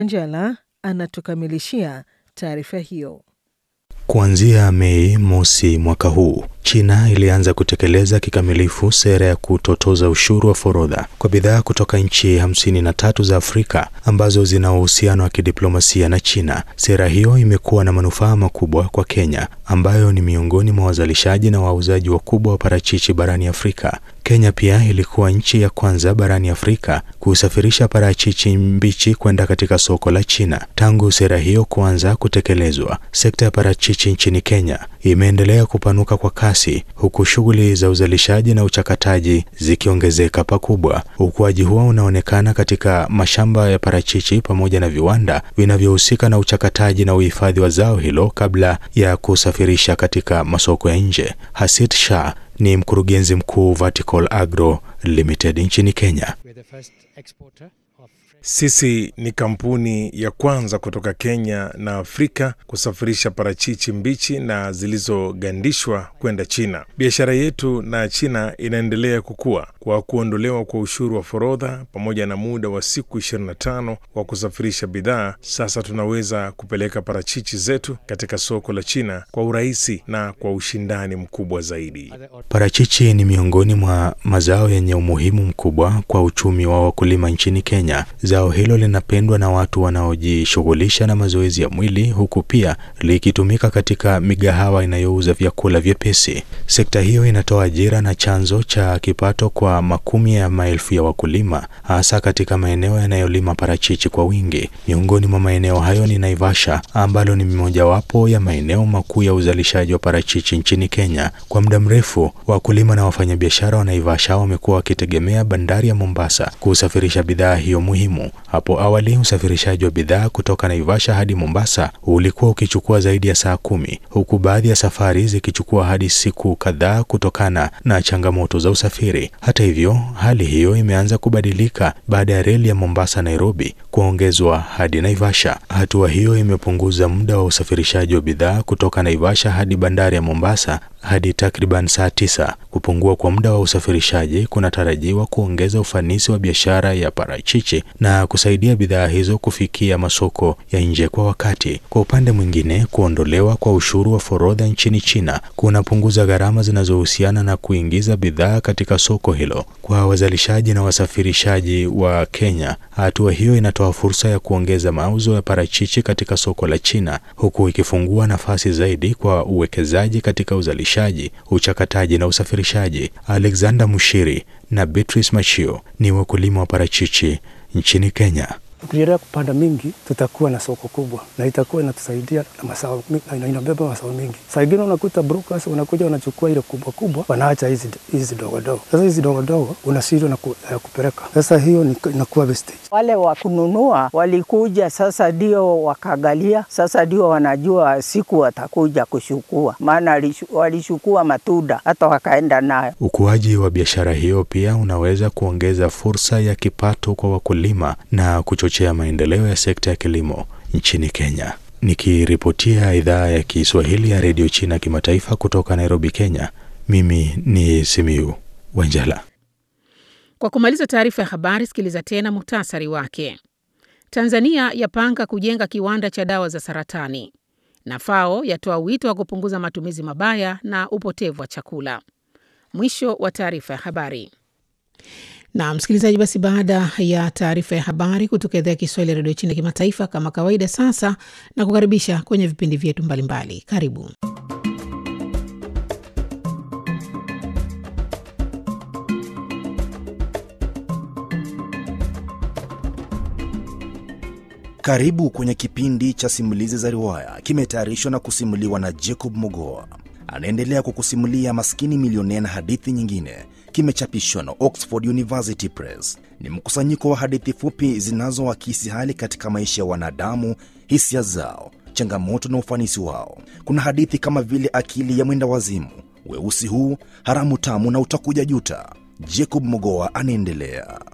Njala anatukamilishia taarifa hiyo. Kuanzia Mei mosi mwaka huu, China ilianza kutekeleza kikamilifu sera ya kutotoza ushuru wa forodha kwa bidhaa kutoka nchi hamsini na tatu za Afrika ambazo zina uhusiano wa kidiplomasia na China. Sera hiyo imekuwa na manufaa makubwa kwa Kenya ambayo ni miongoni mwa wazalishaji na wauzaji wakubwa wa parachichi barani Afrika. Kenya pia ilikuwa nchi ya kwanza barani Afrika kusafirisha parachichi mbichi kwenda katika soko la China. Tangu sera hiyo kuanza kutekelezwa, sekta ya parachichi nchini Kenya imeendelea kupanuka kwa kasi, huku shughuli za uzalishaji na uchakataji zikiongezeka pakubwa. Ukuaji huo unaonekana katika mashamba ya parachichi pamoja na viwanda vinavyohusika na uchakataji na uhifadhi wa zao hilo kabla ya kusafirisha katika masoko ya nje. Hasit Shah ni mkurugenzi mkuu Vertical Agro Limited nchini Kenya. Sisi ni kampuni ya kwanza kutoka Kenya na Afrika kusafirisha parachichi mbichi na zilizogandishwa kwenda China. Biashara yetu na China inaendelea kukua kwa kuondolewa kwa ushuru wa forodha pamoja na muda wa siku 25 wa kusafirisha bidhaa. Sasa tunaweza kupeleka parachichi zetu katika soko la China kwa urahisi na kwa ushindani mkubwa zaidi. Parachichi ni miongoni mwa mazao yenye umuhimu mkubwa kwa uchumi wa wakulima nchini Kenya. Zao hilo linapendwa na watu wanaojishughulisha na mazoezi ya mwili huku pia likitumika katika migahawa inayouza vyakula vyepesi. Sekta hiyo inatoa ajira na chanzo cha kipato kwa makumi ya maelfu ya wakulima, hasa katika maeneo yanayolima parachichi kwa wingi. Miongoni mwa maeneo hayo ni Naivasha, ambalo ni mojawapo ya maeneo makuu ya uzalishaji wa parachichi nchini Kenya. Kwa muda mrefu, wakulima na wafanyabiashara wa Naivasha wamekuwa wakitegemea bandari ya Mombasa kusafirisha bidhaa hiyo muhimu. Hapo awali usafirishaji wa bidhaa kutoka Naivasha hadi Mombasa ulikuwa ukichukua zaidi ya saa kumi, huku baadhi ya safari zikichukua hadi siku kadhaa kutokana na changamoto za usafiri. Hata hivyo, hali hiyo imeanza kubadilika baada ya reli ya Mombasa Nairobi kuongezwa hadi Naivasha. Hatua hiyo imepunguza muda wa usafirishaji wa bidhaa kutoka Naivasha hadi bandari ya Mombasa hadi takriban saa tisa. Kupungua kwa muda wa usafirishaji kunatarajiwa kuongeza ufanisi wa biashara ya parachichi na kusaidia bidhaa hizo kufikia masoko ya nje kwa wakati. Kwa upande mwingine, kuondolewa kwa ushuru wa forodha nchini China kunapunguza gharama zinazohusiana na kuingiza bidhaa katika soko hilo. Kwa wazalishaji na wasafirishaji wa Kenya, hatua hiyo inatoa fursa ya kuongeza mauzo ya parachichi katika soko la China, huku ikifungua nafasi zaidi kwa uwekezaji katika uzalishaji, uchakataji na usafirishaji. Alexander Mushiri na Beatrice Machio ni wakulima wa parachichi nchini Kenya. Tukiendelea kupanda mingi, tutakuwa na soko kubwa na itakuwa inatusaidia na mazao, na inabeba mazao mingi. Saa ingine unakuta brokers wanakuja wanachukua ile kubwa kubwa, wanaacha hizi hizi dogo dogo. Sasa hizi dogo dogo unashindwa na ku, uh, kupeleka. Sasa hiyo inakuwa wastage. Wale wa kununua walikuja, sasa ndio wakagalia, sasa ndio wanajua siku watakuja kushukua, maana walishukua matunda hata wakaenda nayo. Ukuaji wa biashara hiyo pia unaweza kuongeza fursa ya kipato kwa wakulima na kuchochea maendeleo ya sekta ya kilimo nchini Kenya. Nikiripotia idhaa ya Kiswahili ya redio China kimataifa kutoka Nairobi, Kenya, mimi ni Simiu Wanjala. Kwa kumaliza taarifa ya habari, sikiliza tena muhtasari wake. Tanzania yapanga kujenga kiwanda cha dawa za saratani, na FAO yatoa wito wa kupunguza matumizi mabaya na upotevu wa chakula. Mwisho wa taarifa ya habari. Na msikilizaji, basi baada ya taarifa ya habari kutoka idhaa ya Kiswahili ya redio China kimataifa, kama kawaida, sasa na kukaribisha kwenye vipindi vyetu mbalimbali. Karibu. Karibu kwenye kipindi cha simulizi za riwaya, kimetayarishwa na kusimuliwa na Jacob Mogoa. Anaendelea kukusimulia Maskini Milionea na hadithi nyingine kimechapishwa na Oxford University Press. Ni mkusanyiko wa hadithi fupi zinazoakisi hali katika maisha ya wanadamu, hisia zao, changamoto na ufanisi wao. Kuna hadithi kama vile Akili ya Mwenda Wazimu, Weusi Huu, Haramu Tamu na Utakuja Juta. Jacob Mogoa anaendelea.